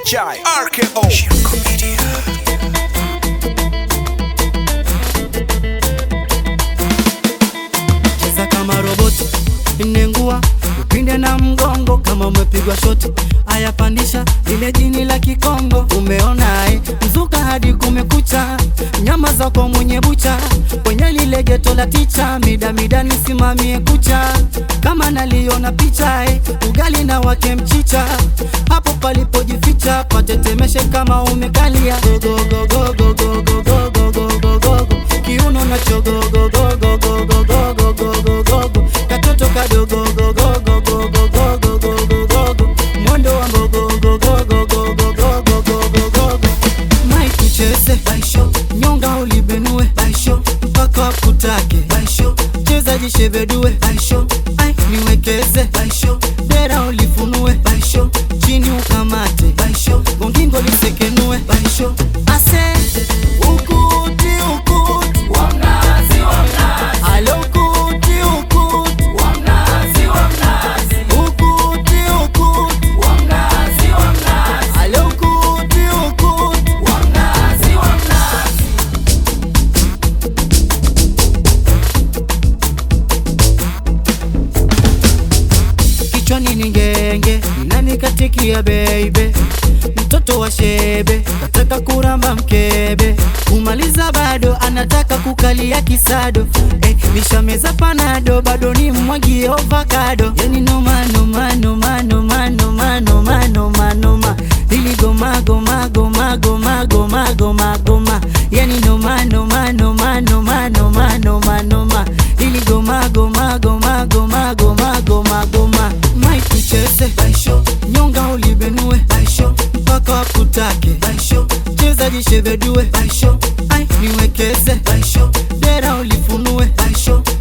Chai RKO Shirko Media cheza kama roboti, nengua upinde na mgongo kama umepigwa shoti. Aya, pandisha ile jini la Kikongo, umeona ai mzuka hadi kumekucha, nyama zako mwenye bucha kwenye lile geto la ticha, mida mida nisimamie kucha kama naliona picha ai, ugali na wake mchicha hapo palipojificha, patetemeshe kama umekalia gogogogogogogogogogogogogo kiuno nacho gogogogogogogogogogogogo katoto kadogo gogogogogogogogogogogo mwendo wa gogogogogogogogogogogo Mike Chese Baisho nyonga ulibenue Baisho mpaka wakutake Baisho cheza jishebedue Baisho ai niwekeze Baisho dera ulifunue Baisho chini ukamate Baisho gongingo lisekenue Baisho ase ukuti ukuti wa mnazi wa mnazi alo ukuti ukuti wa mnazi wa mnazi ukuti ukuti wa mnazi wa mnazi alo ukuti ukuti wa mnazi wa mnazi kichwani ni ngenge inanikatikia beibe mtoto wa shebe kataka kuramba mkebe kumaliza bado anataka kukalia kisado eh, nishameza panado bado ni mwagie ovakado yani noma noma noma noma noma noma noma noma ili goma goma goma goma goma goma goma yani noma noma noma noma noma noma noma ili goma goma goma goma goma goma goma Mike Chese Baisho nyonga ulibenue Baisho mpaka wakutake Baisho cheza jishebedue Baisho ai niwekeze Baisho dera ulifunue Baisho